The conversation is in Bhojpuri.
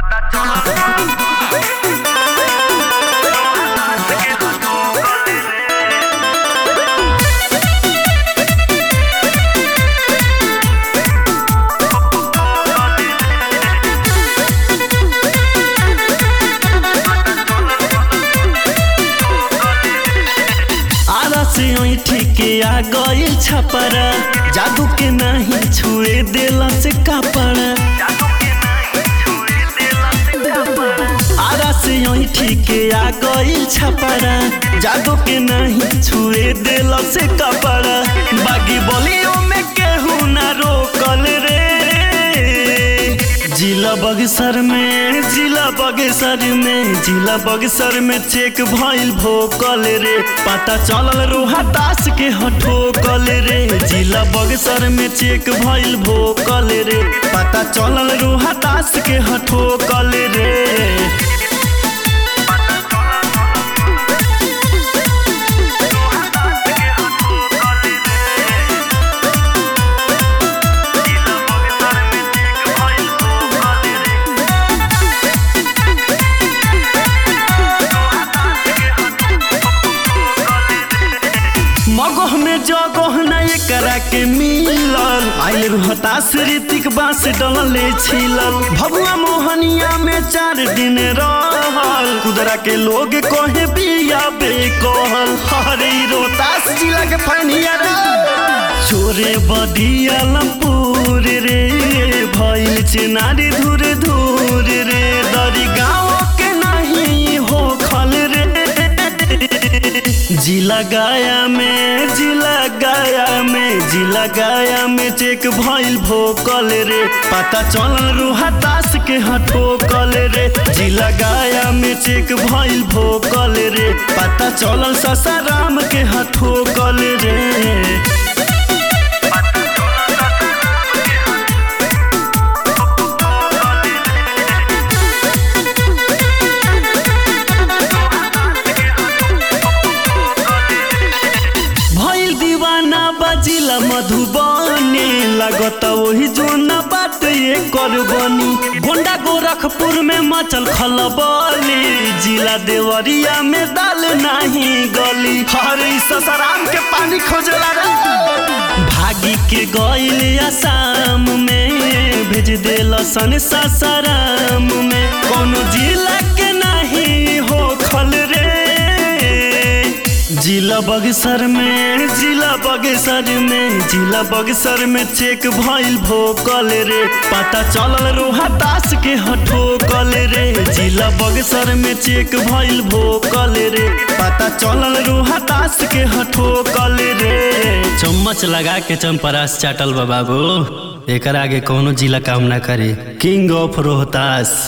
आरा से ऐठी के आ गइल छपरा जादू के नहीं छुए देला से कपड़ा आरा से ऐठी के आ गइल छपरा जादू के नहीं छुए देला से कपड़ा बागी बोलियो में केहू ना रोकल रे जिला बगसर में जिला बगसर में जिला बगसर में चेक भइल भोकल रे पता चलल रोहा दास के हठोकल रे जिला बगसर में चेक भइल भोकल रे पता चलल रोहा दास के हठोकल रे मगह में जगह न एकरा के मिलल आइल रोहतास ऋतिक बांस डलले छिलल भगवा मोहनिया में चार दिन रहल कुदरा के लोग कहे बिया बे कहल हरे रोहतास जिला के फनिया रे चोरे बदिया लमपुर रे भइल चिनारी धुर धुर रे दरी गाँव के नहीं हो खल रे जिला गाया में जिला गाया में जिला गाया में चेक भइल भोकल रे पता चलल रुहा दास के हठोकल रे जिला गाया में चेक भइल भोकल रे पता चलल ससाराम के हठोकल रे भइल दीवाना बाजिला मधुबनी लागत वही जो न बात ये कर बनी गोंडा गोरखपुर में मचल खलबली जिला देवरिया में दाल नहीं गली हरे ससराम के पानी खोजला रे भागी के गइल आसाम में भेज देल सन ससराम में कोनो जिला के नहीं हो खल रे जिला बगसर में जिला बगसर में जिला बगसर में चेक भइल भोकल रे पता चलल रोहा दास के हठोकल रे जिला बगसर में चेक भइल भोकल रे पता चलल रोहा दास के हठोकल रे चम्मच लगा के चंपरास चाटल बा बाबू एकर आगे कोनो जिला काम ना करे किंग ऑफ रोहतास